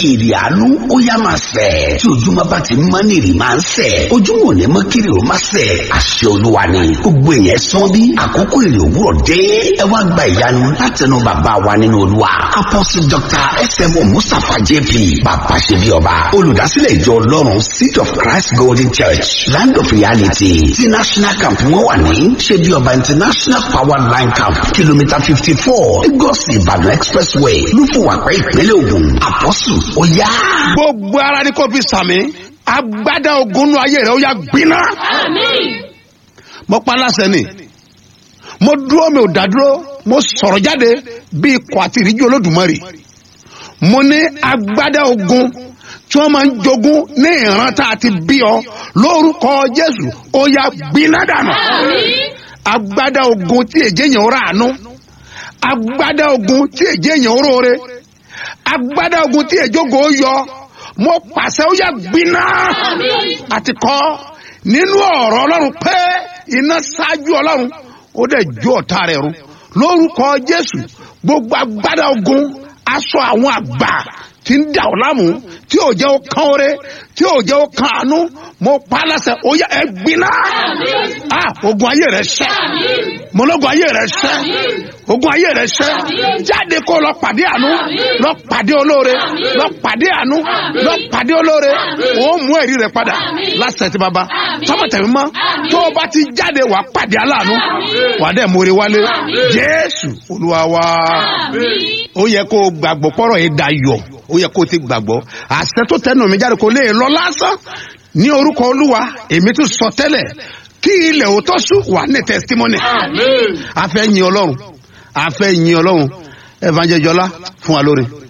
ìrì àánú ó yá máa sẹ̀ tí ojúmọ́ bá ti mọ́ ní ìrì máa ń sẹ̀ ojúmọ́ ò ní mọ́ kiri ó máa sẹ̀ àṣẹ olúwa ni gbogbo èèyàn sán bí àkókò ìrì òwúrọ̀ dé ẹ wá gba ìyanu látẹnu bàbá wa nínú olúwa apostle dr smo mustapha jp bàbá ṣe bí ọba olùdásílẹ̀ ìjọ ọlọ́run seed of christ golden church land of reality ti national camp wọn wà ní ṣe bí ọba international power line camp kìlómítà fifty four lagos ìbàdàn expressway lúfùwàpẹ́ ìpínlẹ̀ ògùn apostle ó yá. gbogbo ara ni kò fi sàmì agbádá ogun nù ayé rẹ ó yà gbiná. mo pa láṣẹ ni mo dúró mi ò dádúró mo sọ̀rọ̀ jáde bí ikọ̀ àti ìríjú olódùmarè mo ní agbádá ogun tí wọ́n máa ń jogún ní ìran tá a ti bí ọ lórúkọ jésù ó yà gbiná dànù agbádá ogun tí èjé yẹn ó rà àánú agbádá ogun tí èjé yẹn ó róore agbádá ogun tí èjógo yọ mo pàṣẹ ó yà gbiná àti kọ́ nínú ọ̀rọ̀ ọlọ́run pé iná ṣáájú ọlọ́run ó dẹ̀ jó ọ̀tá rẹ̀ run lórúkọ jésù gbogbo agbádá ogun aṣọ àwọn àgbà tí ń dà ọ́ láàmú tí ò jẹ́ ó kán oore tí ò jẹ́ ó kán àánú mo pa á láṣẹ ó yà ẹ gbiná ah ogun ayé rẹ ṣẹ mọlọgùn ayé rẹ ṣẹ ogun ayé rẹ ṣẹ jáde kó lọ pàdé àánú lọ pàdé olóore lọ pàdé àánú lọ pàdé olóore ó mú ẹ̀rí rẹ padà lásìkò tí baba tọmọtẹmí mọ tó o bá ti jáde wà pàdé aláàánú wà dẹ̀ mórí wálé jésù olúwa wa ó yẹ kó o gbàgbọ́ pọ́rọ̀ yìí dayọ̀ ó yẹ kó o ti gbàgbọ́ àṣẹ tó tẹnu mi jáde kó lè lọ lásán ní orúkọ olúwa èmi tún sọ tẹ́lẹ̀ kí ilẹ̀ òótọ́ sùn wà ní testimony a fẹ́ yin ọlọ́run a fẹ́ yin ọlọ́run evangelist jọlá fún wa lórí.